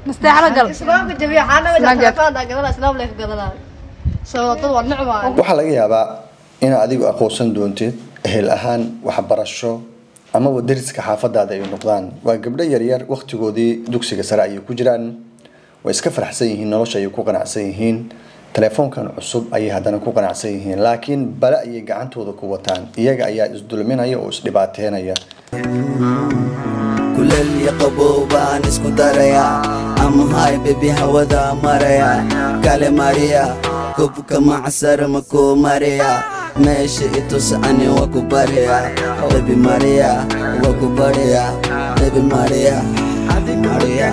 nasteexala gal islaamka jabiya xaanaga Snapchat. telefoonada gadana islaam leek gadana sabab dad waa nicma waxaa laga yaabaa inaad adigu aqoonsan doontid ehel ahaan waxbarasho amaba dariska xaafadaada ay noqdaan waa gabdho yaryar waqtigoodii dugsiga sare ayay ku jiraan way iska faraxsan yihiin nolosha ayay ku qanacsan yihiin telefoonkan cusub ayay haddana ku qanacsan yihiin laakiin bale ayay gacantooda ku wataan iyaga ayaa isdulminaya oo isdhibaateynaya kuleel iyo qabow baan isku darayaa amahay bebi hawada maraya kale mariya kobka macsar makuu mariya meesha itus ani waa ku barya bebi mariya waa ku barya bebi mariya mariya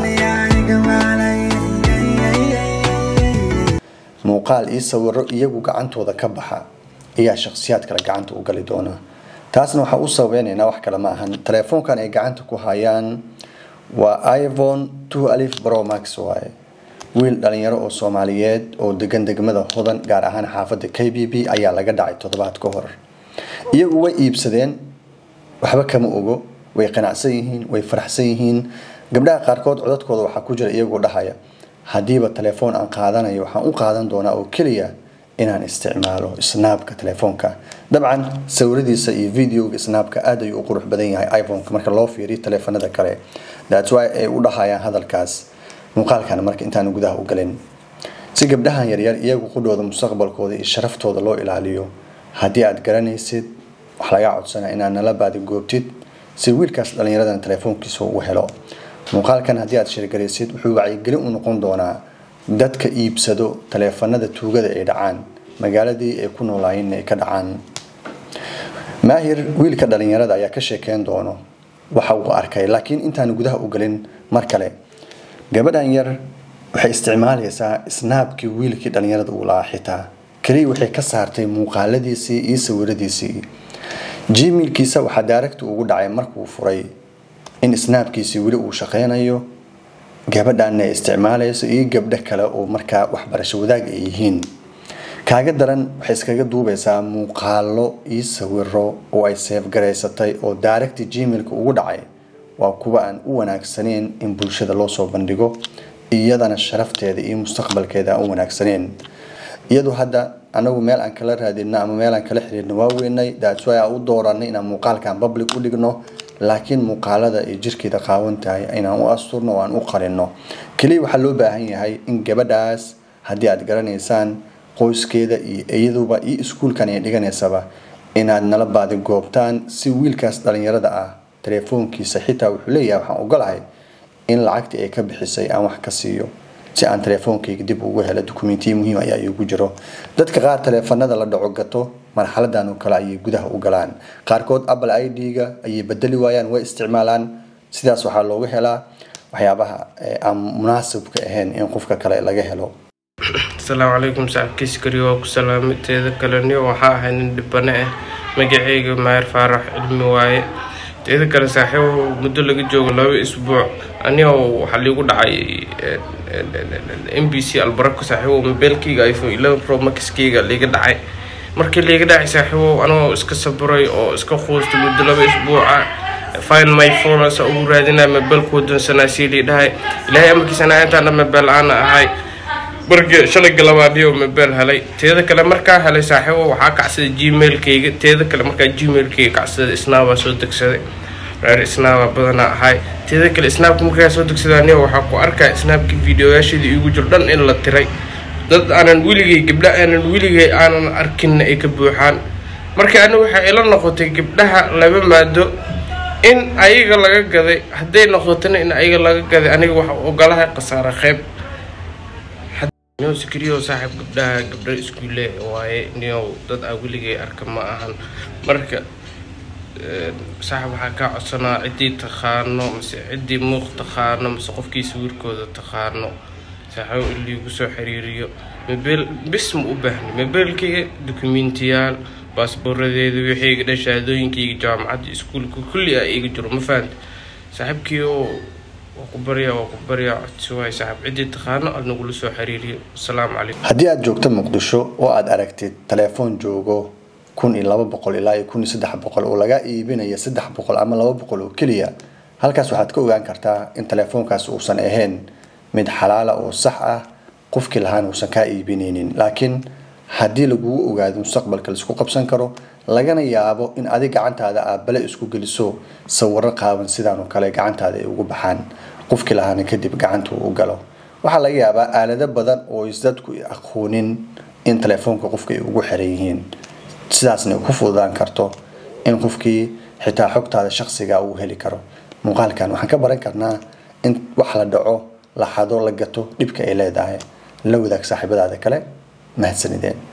muuqaal iyo sawiro iyagu gacantooda ka baxa ayaa shakhsiyaad kale gacanta u gali doona taasna waxaa u sababeynaynaa wax kale ma ahan telefoonkan ay gacanta ku hayaan waa iphone two alif pro max waaye wiil dhalinyaro oo soomaaliyeed oo degan degmada hodan gaar ahaan xaafadda k b b ayaa laga dhacay toddobaad ka hor iyagu way iibsadeen waxba kama ogo way qanacsan yihiin way faraxsan yihiin gabdhaha qaarkood codadkooda waxaa ku jira iyagoo dhahaya haddiiba telefoon aan qaadanayo waxaan u qaadan doonaa oo keliya inaan isticmaalo snaabka telefoonka dabcan sawiradiisa iyo videoga snaabka aad ayuu u qurux badan yahay iphoneka marka loo fiiriyo teleefanada kale thats why ay u dhahayaan hadalkaas muuqaalkan marka intaan gudaha u galin si gabdhahan yaryar iyagu qudhooda mustaqbalkooda iyo sharaftooda loo ilaaliyo haddii aad garanaysid wax lagaa codsanaa inaad nala baadi goobtid si wiilkaas dhallinyaradan telefoonkiisa u helo muuqaalkan haddii aad shirgaraysid wuxuu wacyigelin u noqon doonaa dadka iibsado taleefanada tuugada ay dhacaan magaaladii ay ku noolaayeen ay ka dhacaan maahir wiilka dhalinyarada ayaa ka sheekeyn doono waxa uu arkay laakiin intaan gudaha u gelin mar kale gabadhan yar waxay isticmaalaysaa snaabkii wiilkii dhalinyarada uu lahaa xitaa keliya waxay ka saartay muuqaaladiisii iyo sawiradiisii gmailkiisa waxaa daaragta ugu dhacay markuu furay in snaabkiisii weli uu shaqeynayo gabadhanna ay isticmaalayso iyo gabdho kale oo markaa waxbarasho wadaag ay yihiin kaaga daran waxay iskaga duubaysaa muuqaalo iyo sawiro oo ay seefgaraysatay oo daaragta gmailka ugu dhacay waa kuwa aan u wanaagsaneyn in bulshada loo soo bandhigo iyadana sharafteeda iyo mustaqbalkeeda aan u wanaagsaneyn iyadu hadda anagu meel aan kala raadino ama meel aan kala xiriirno waa weynay that's why aan u dooranay inaan muuqaalkan public u dhigno laakiin muuqaalada ay jirkeeda qaawan tahay inaan u asturno oo aan u qarino keliya waxaa loo baahan yahay in gabadhaas haddii aad garanaysaan qoyskeeda iyo iyaduba iyo iskuulkan ay dhiganaysaba inaad nala baadi goobtaan si wiilkaas dhalinyarada ah telefoonkiisa xitaa wuxuu leeyahay waxaan ogolahay in lacagtii ay ka bixisay aan wax ka siiyo si aan telefoonkayga dib ugu helo dukumentiya muhiim ayaa iigu jiro dadka qaar teleefanada la dhaco gato marxaladan oo kale ayay gudaha u galaan qaarkood apple i d-ga ayay bedeli waayaan way isticmaalaan sidaas waxaa looga helaa waxyaabaha aan munaasibka ahayn in qofka kale laga helo asalaamu calaykum saaxiibkiis kariyo waa ku salaamateeda kaleniyo waxaa ahay nin dhibane ah magaceyga maayar faarax cilmi waaye teeda kale saaxiibo muddo laga joogo laba isbuuc anigoo waxaa liigu dhacay m b c albarako saaxiibo mobeelkeyga iphone eleven pro maxkeyga liiga dhacay markii liiga dhacay saaxiibo anigoo iska saburay oo iska quustay muddo laba isbuuca find my phone asa ugu raadinaya mobeelka wadansanaa sii lii dhahay ilaahay amarkiisana intaan dhan mobeel aana ahay markii shalay galabaadiyo mobeel helay teeda kale markaa helay saaxiibo waxaa kacsaday gmailkayga teeda kale markaa gmailkayga kacsaday snaabaa soo degsaday reer snaaba badanaa ahay teeda kale snaabka markaa soo degsaday aniga waxaa ku arkaa snaabkii videoyaasheeda iigu jiro dhan in la tiray dad aanan weligay gabdha aanan weligay aanan arkinna ay ka buuxaan marka aniga waxay ila noqotay gabdhaha laba maado in ayaga laga gaday hadday noqotona in ayaga laga gaday aniga waxa ogolahay khasaare qeyb niyow sikriyo saaxiib gabdhaha gabdho iskuule waaye niyow dad aa weligay arka ma ahan marka saaxiib waxaa kaa codsanaa ciddii taqaano mase ciddii muuq taqaano mase qofkii sawirkooda taqaano saaxiib in liigu soo xiriiriyo mobeel bis ma u baahni mobeelkayga dokumentiyaal baasbooradeeda wixiyga dhan shahaadooyinkayga jaamacadda iskuulka kulli a iga jiro ma fahanta saaxiibkii oo waa ku baryaa waa ku baryaa codsi waay saaxiib ciddii taqaano aad nagula soo xiriiriyo asalaamu calaykum haddii aad joogto muqdisho oo aad aragtid telefoon joogo kun iyo laba boqol ilaa iyo kun iyo saddex boqol oo laga iibinaya saddex boqol ama laba boqol oo keliya halkaas waxaad ka ogaan kartaa in telefoonkaas uusan ahayn mid xalaala oo sax ah qofkii lahaana uusan kaa iibinaynin laakiin haddii lagugu ogaado mustaqbalka laisku qabsan karo lagana yaabo in adig gacantaada aad bale isku geliso sawiro qaaban sidaan oo kale gacantaada ay ugu baxaan qofkii lahaana kadib gacanta uu u galo waxaa laga yaabaa aalado badan oo is dadku aqoonin in telefoonka qofka ay ugu xiran yihiin sidaasna ay ku fududaan karto in qofkii xitaa xogtaada shakhsiga uu heli karo muuqaalkan waxaan ka baran karnaa in wax la dhaco la xado la gato dhibka ay leedahay la wadaag saaxiibadaada kale mahadsanideen